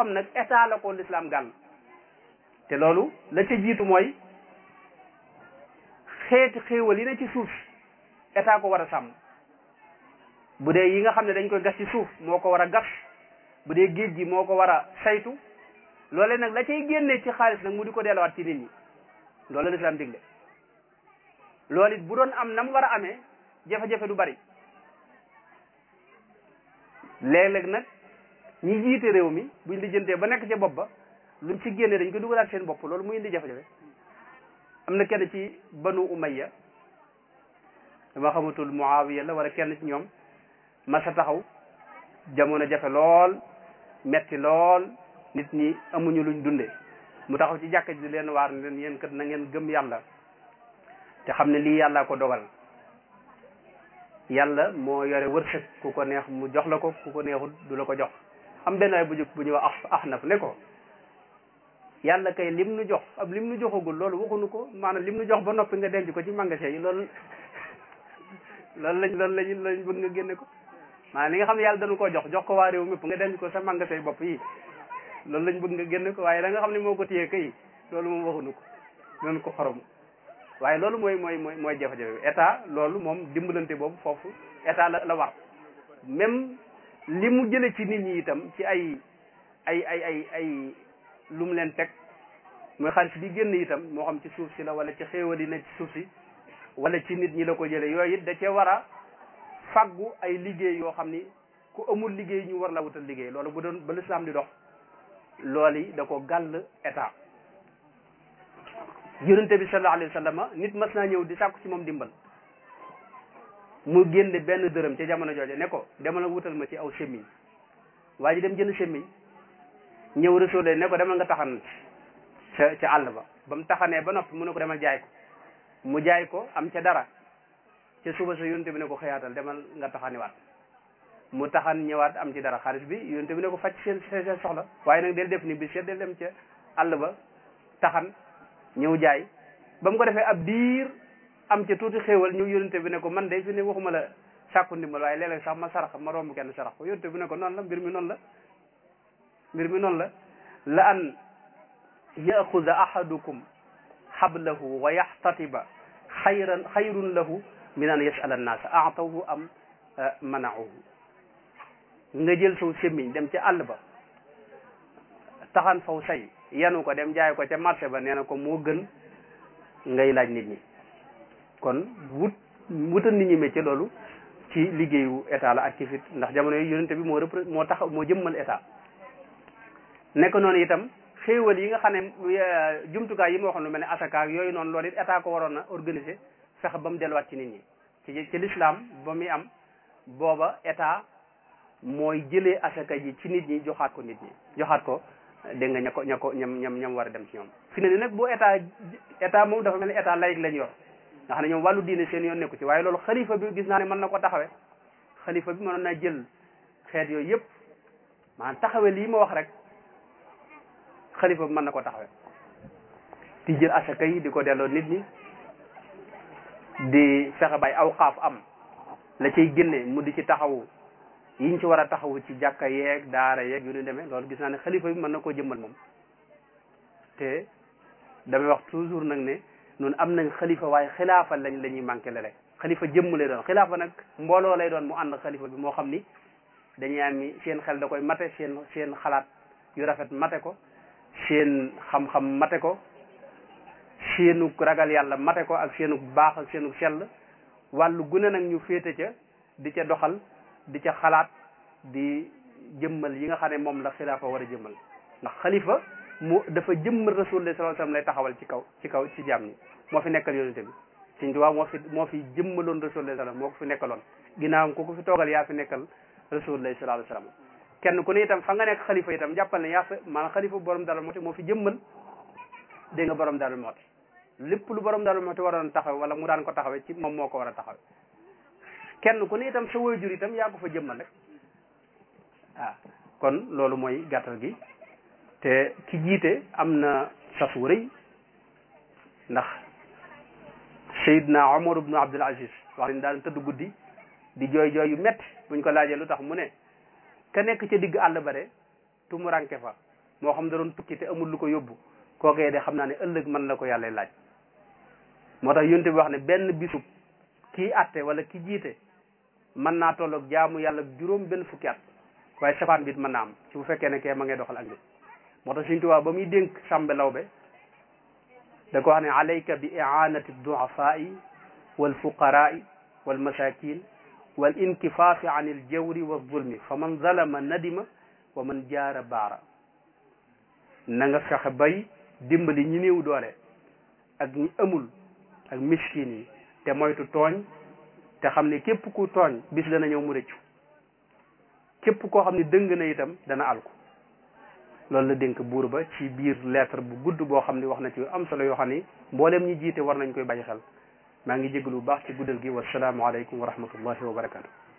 xam nag état la ko l'islam gàll te loolu la ca jiitu mooy xeeti xéewal yi ne ci suuf état ko war a sàmm bu dee yi nga xam ne dañ koy gas ci suuf moo ko war a gas bu dee géej gi moo ko war a saytu loole nag la cay génnee ci xaalis nag mu di ko delluwaat ci nit ñi loolu la lislaam digle loolu it bu doon am na mu war a amee jafe-jafe du bari léeg-léeg nag ñi jiite réew mi buñ lijjantee ba nekk ca bopp ba luñ ci génnee dañ ko dugalaat seen bopp loolu muy indi jafe-jafe am na kenn ci banu umayya dama xamatul muawiya la wala kenn ci ñoom masa taxaw jamono jafe lool metti lool nit ñi amuñu luñ dunde mu taxaw ci jàkka ji leen waar ne leen yéen kat na ngeen gëm yàlla te xam ne lii yàlla ko dogal yàlla moo yore wërsëg ku ko neex mu jox la ko ku ko neexul du la ko jox am benn waay bu jóg bu ñuy wax Ahnaf ne ko yàlla kay lim nu jox ab lim nu joxagul loolu waxuñu ko maanaam lim nu jox ba noppi nga denc ko ci magasin yi loolu loolu lañ loolu lañ lañ bëgg nga génne ko maanaam li nga xam ne yàlla dañu koo jox jox ko waa réew mépp nga denc ko sa magasin yi bopp yi loolu lañ bëgg nga génne ko waaye da nga xam ne moo ko téye kay loolu moom waxuñu ko noonu ko xorom waaye loolu mooy mooy mooy mooy jafe-jafe état loolu moom dimbalante boobu foofu état la la war même li mu jële ci nit ñi itam ci ay ay ay ay ay lu mu leen teg mooy xaalis bi génn itam moo xam ci suuf si la wala ci xéewal yi ne ci suuf si wala ci nit ñi la ko jële yooyu it da cee war a faggu ay liggéey yoo xam ni ku amul liggéey ñu war la wutal liggéey loolu bu doon ba lislaam di dox loolu yi da ko gàll état yonente bi sallallahu alayhi wa sallam nit mas naa ñëw di sàkku ci moom dimbal mu génne benn dërëm ca jamono jooje ne ko demal wutal ma ci aw semmiñ waa ji dem jënd semmiñ ñëw resoole ne ko demal nga taxan ca ca àll ba ba mu taxanee ba noppi mu ne ko demal jaay ko mu jaay ko am ca dara ca suba sa yonente bi ne ko xëyaatal demal nga taxaniwaat mu taxan ñëwaat am ci dara xaalis bi yonente bi ne ko faj seen seen soxla waaye nag del def ni bi seet del dem ca àll ba taxan ñëw jaay ba mu ko defee ab diir am ca tuuti xéewal ñëw yonente bi ne ko man de fi ne waxuma la sàkku ndimbal waaye léeg-léeg sax ma sarax ma romb kenn sarax ko yonente bi ne ko noonu la mbir mi noonu la mbir mi noonu la la an yaxuda ahadukum xablahu wa yaxtatiba xayran xayrun lahu min an yasala annaasa aatawhu am manauhu nga jël saw semmiñ dem ca àll ba taxan faw say yanu ko dem jaay ko ca marché ba nee na ko moo gën ngay laaj nit ñi kon wut wutal nit ñi métier loolu ci liggéeyu état la ak ci fit ndax jamono yi yonente bi moo repré moo tax moo jëmmal état nekk noonu itam xéewal yi nga xam ne jumtukaay yi ma waxoon lu mel ne asaka ak yooyu noonu loolu it état ko waroon a organiser fexe ba mu delluwaat ci nit ñi ci ci l'islam ba muy am booba état mooy jëlee asaka ji ci nit ñi joxaat ko nit ñi joxaat ko dégg nga ña ko ña ko ñam ñam ñam war a dem ci ñoom fi ne ni nag bu état état moom dafa mel ni état laïque lañ yor nga xam ne ñoom wàllu diine seen yoon nekku ci waaye loolu xalifa bi gis naa ne mën na ko taxawe xalifa bi mënoon naa jël xeet yooyu yëpp maanaam taxawe lii ma wax rek xalifa bi mën na ko taxawe di jël asaka yi di ko delloo nit ñi di fexe bay aw xaaf am la cay génne mu di ci taxawu yiñ ci war a taxawu ci jàkka yeeg daara yeeg yu ñu demee loolu gis naa ne xalifa bi mën na koo jëmmal moom te damay wax toujours nag ne noonu am nañ xalifa waaye xilaafa lañ la ñuy manqué lele xalifa jëmm lay doon xilaafa nag mbooloo lay doon mu ànd xalifa bi moo xam ni dañuy am seen xel da koy mate seen seen xalaat yu rafet mate ko seen xam-xam mate ko seenu ragal yàlla mate ko ak seenu baax ak seenu sell wàllu gune nag ñu féete ca di ca doxal di ca xalaat di jëmmal yi nga xam ne moom la xilaafa war a jëmmal ndax xalifa mu dafa jëmmal rasulullah sallallahu alayhi wasallam lay taxawal ci kaw ci kaw ci jaam ñi moo fi nekkal yonente bi Sëñ Tuubaa moo fi moo fi jëmmaloon rasulullah sallam moo ko fi nekkaloon ginnaawam ku ko fi toogal yaa fi nekkal rasulullah sallallahu alayhi wasallam kenn ku ne itam fa nga nekk xalifa itam jàppal ne yaa fi maanaam xalifa borom Darou Mouhty moo fi jëmmal dégg nga borom Darou Mouhty lépp lu borom Darou Mouhty waroon taxaw wala mu daan ko taxawee ci moom moo ko war a taxawe kenn ku ne itam sa waajur itam yaa ko fa jëmmal rek ah kon loolu mooy gàttal gi te ki jiite am na sas wu rëy ndax Seydina Omar ibnu Abdul Aziz wax ni daan tëdd guddi di jooy jooy yu metti buñ ko laajee lu tax mu ne ka nekk ca digg àll ba de tumuranke fa moo xam da doon tukki te amul lu ko yóbbu kookee de xam naa ne ëllëg mën la ko yàlla laaj moo tax yonte bi wax ne benn bisub kii atte wala ki jiite mën naa tolloog jaamu yàlla juróom benn fukki at waaye safaan bi it mën naa am ci bu fekkee ne kee ma ngay doxal ak nit moo tax Sëriñ Tuubaa ba muy dénk Sàmbe Lawbe da ko wax ne alayka bi i'anati du'afaa'i wal fuqaraa'i wal masakin wal inkifaafi an il jawri wa zulmi fa man zalama nadima wa man jaara baara na nga fexe bay dimbali ñi néew doole ak ñi amul ak miskin yi te moytu tooñ te xam ne képp ku tooñ bis dana ñëw mu rëccu képp koo xam ne dëng na itam dana alku loolu la dénk buur ba ci biir lettre bu gudd boo xam ne wax na ci am solo yoo xam ni mbooleem ñi jiite war nañ koy bàyyi xel maa ngi jégalu bu baax ci guddal gi wasalaamualeykum wa rahmatullahi wa barakatu